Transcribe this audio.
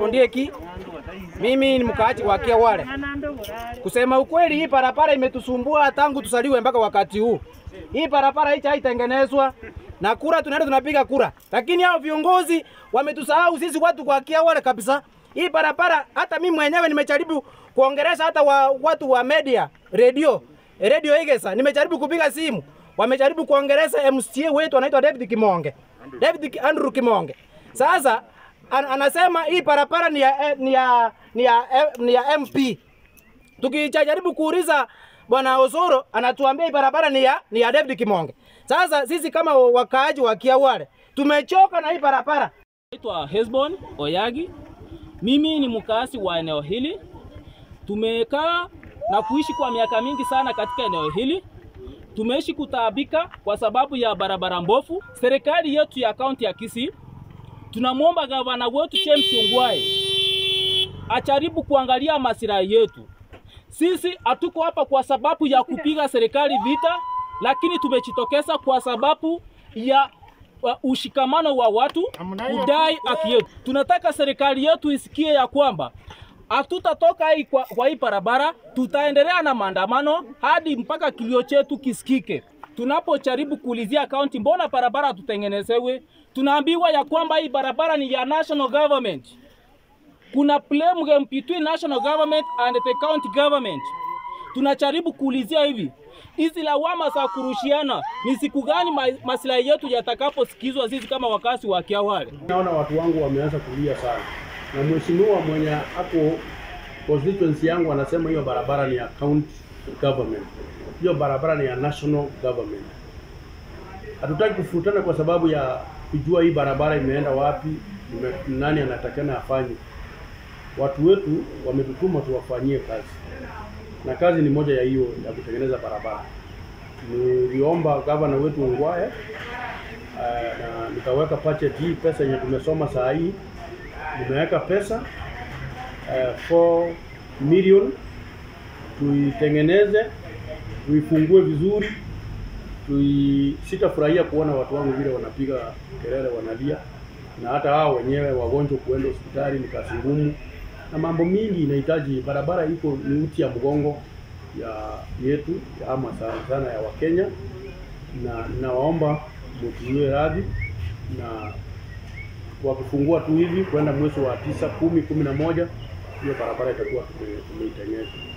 Ondieki. Mimi ni mkaaji wa Kiawale. Kusema ukweli, hii barabara imetusumbua tangu tusaliwe mpaka wakati huu. Hii barabara hichi haitengenezwa na kura tunaenda tunapiga kura, lakini hao viongozi wametusahau sisi watu kwa Kiawale kabisa. Hii barabara hata mimi mwenyewe nimejaribu kuongelesha hata wa, watu wa media radio radio Igesa, nimejaribu kupiga simu, wamejaribu kuongelesha MCA wetu anaitwa David Kimonge, David Andrew Kimonge. Sasa an, anasema hii barabara ni ya, eh, ni ya, ni ya, eh, ni ya MP. Tukijaribu kuuliza bwana Osoro anatuambia hii barabara ni ya, ni ya David Kimonge. Sasa sisi kama wakaaji wa Kiawale tumechoka na hii barabara. Naitwa Hesbon Oyagi. Mimi ni mkaasi wa eneo hili. Tumekaa na kuishi kwa miaka mingi sana katika eneo hili. Tumeishi kutaabika kwa sababu ya barabara mbovu. Serikali yetu ya kaunti ya Kisii, tunamwomba gavana wetu James Ongwae ajaribu kuangalia masilahi yetu. Sisi hatuko hapa kwa sababu ya kupiga serikali vita, lakini tumejitokeza kwa sababu ya wa- ushikamano wa watu kudai haki yetu. Tunataka serikali yetu isikie ya kwamba hatutatoka hii kwa, kwa hii barabara, tutaendelea na maandamano hadi mpaka kilio chetu kisikike. Tunapojaribu kuulizia kaunti, mbona barabara hatutengenezewe, tunaambiwa ya kwamba hii barabara ni ya national government. Kuna blame game between national government and the county government. Tunajaribu kuulizia hivi, hizi lawama za kurushiana ni siku gani ma, maslahi yetu yatakaposikizwa sisi kama wakazi wa Kiawale? Naona watu wangu wameanza kulia sana, na mheshimiwa mwenye ako constituency yangu anasema hiyo barabara ni ya county government, hiyo barabara ni ya national government. Hatutaki kufutana kwa sababu ya kujua hii barabara imeenda wapi, ime- nani anatakana afanye. Watu wetu wametutuma tuwafanyie kazi, na kazi ni moja ya hiyo ya kutengeneza barabara. Niliomba gavana wetu Ongwae Uh, na nikaweka budget hii pesa yenye tumesoma saa hii, nimeweka pesa uh, 4 million tuitengeneze, tuifungue vizuri, tui sitafurahia kuona watu wangu vile wanapiga kelele, wanalia, na hata hao wenyewe wagonjwa kuenda hospitali ni kazi ngumu, na mambo mingi inahitaji. Barabara iko ni uti ya mgongo ya yetu ya ama sana sana ya Wakenya, na nawaomba mtuiwe radhi na wakifungua tu hivi kwenda mwezi wa tisa, kumi, kumi na moja hiyo barabara itakuwa tume- tumeitengeneza.